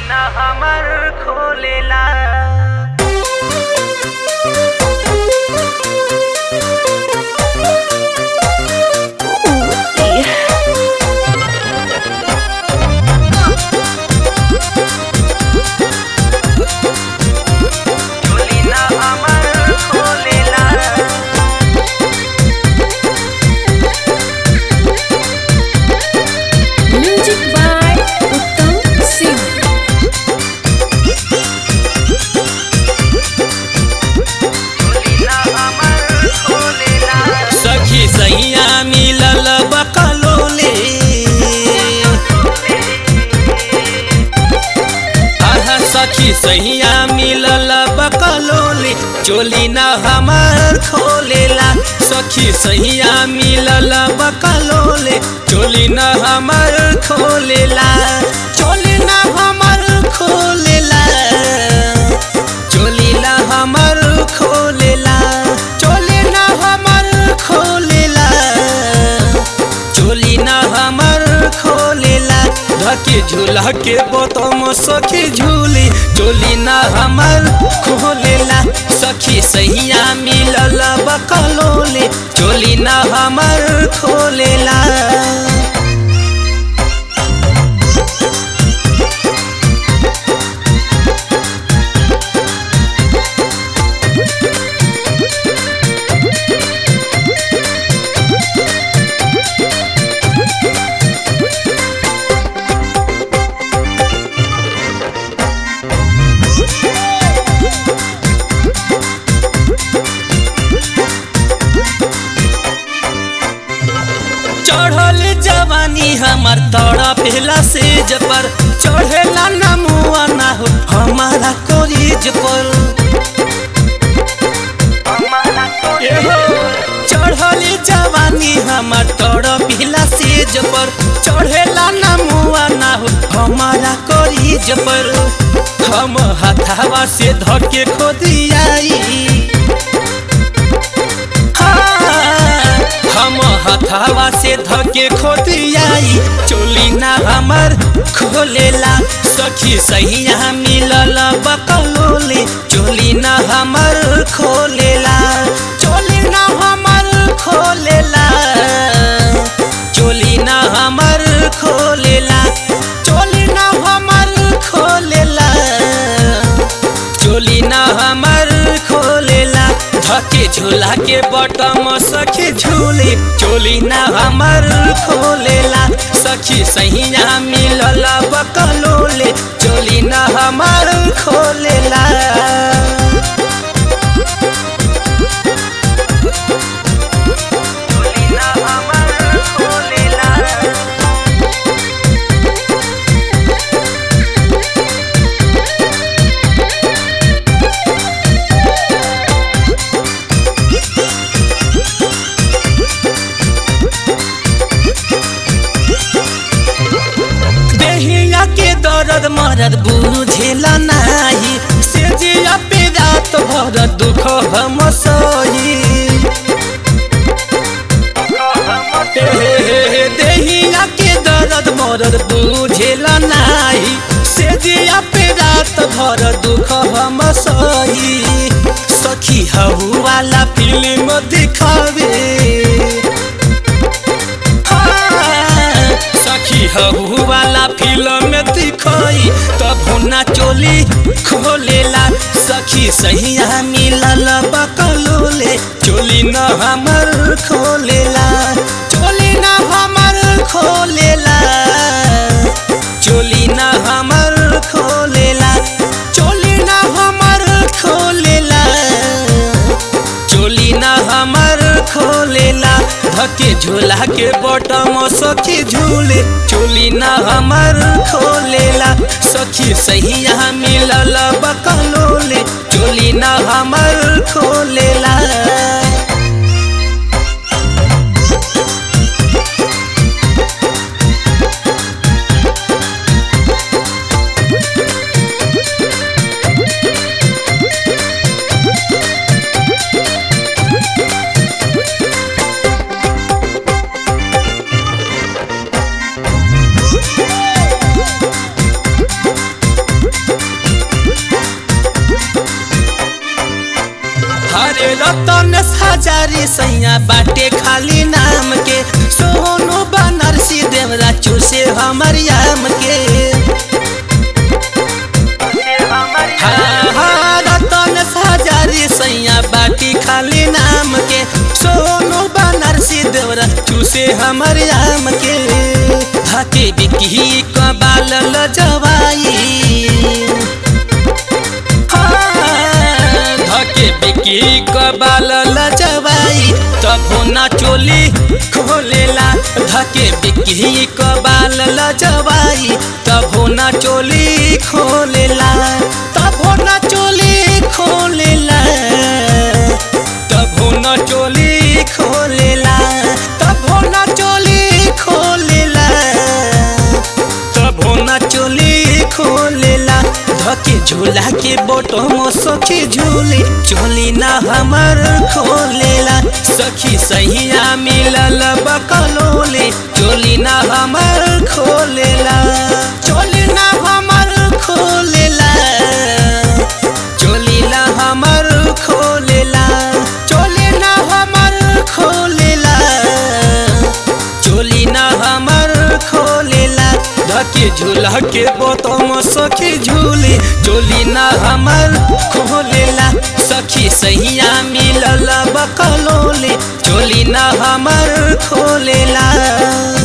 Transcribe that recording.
ना हमर खोलेला चोली ना हमर खोलेला म्यूजिक बाय उत्तम सिंह चोली ना हमर खोलेला सखी सैया मिलल बकलोले आहा सखी सैया मिलल बकलोले चोली न हमार खोलेला सखी सैया मिलल बकलोले चोली न हमार खोलेला चोली न हमार खोलेला चोली न हमार खोलेला चोली न हमार खोलेला चोली न हमार खोलेला धके झूला के बोतम सखी झूली चोली न हमार खोलेला सखी सहिया मिलल बकलोले चोली न हमार खोलेला चढ़ल जवानी हमार तड़ा पहला सेज पर चढ़ेला ना मुआ ना हो हमारा कोरीज पर एहो, चढ़ल जवानी हमार तड़ा पहला सेज पर चढ़ेला ना मुआ ना हो हमारा कोरीज पर हम हथावा से धके खोदियाई हम हथावा से धके खोदियाई चोली ना हमर खोलेला सखी सहिया मिलल बकलोले चोली ना हमर खोलेला चोली ना हमर खोलेला चोली ना हमर खोलेला चोली ना हमर खोलेला चोली ना हमर खोलेला धके झूला के बटम सखी झूले चोली ना हमर खोलेला सखी सहिया मिलल बकलोले चोली ना हमर खोलेला चोली ना हमर खोलेला देहिया के दर्द मरद बुझेला नाही से जिया पे रात भर दुख हम सही देहिया के दर्द मरद बुझेला नाही से जिया पे रात भर दुख हम सही सखी हऊ वाला फिल्म दिखावे हाँ, सखी हऊ वाला फिल्म दिखाई तब ना चोली खोलेला सखी सहिया मिलल बकलोले चोली न हमर खोलेला चोली न हमर खोलेला चोली न हमर खोलेला चोली न हमर खोलेला चोली ना हमर खोलेला धके झूला के बटम सखी झूले चोली ना हमर खोलेला सखी सहिया मिलल बकलोले चोली ना हमर खोलेला रतन हजारी सैया बाटे खाली नाम के सोनो बनारसी देवरा चूसे हमर याम के से हमर हाँ, हाँ, रतन हजारी सैया बाटी खाली नाम के सोनो बनारसी देवरा चूसे हमर याम के धके बिकी कबाल लजवाई हाँ, धके बिकी कबाल लजवाई तबो ना चोली खोलेला धके बिकी कबाल लजवाई तबो ना चोली खोलेला तबो ना चोली खोलेला तबो ना चोली खोलेला तबो ना चोली खोलेला तबो ना चोली खोलेला धके झूला के बोटो मो सखी झूले चोली ना हमर खोलेला सखी सहिया मिलल बकलोले चोली ना हमर खोलेला चोली ना हमर खोलेला चोली ना हमर खोलेला चोली ना हमर खोलेला चोली ना हमर खोलेला धके झूला के बोतम सखी झूले चोली ना हमर खोलेला सखी सहिया मिलल बकलोले चोली ना हमर खोलेला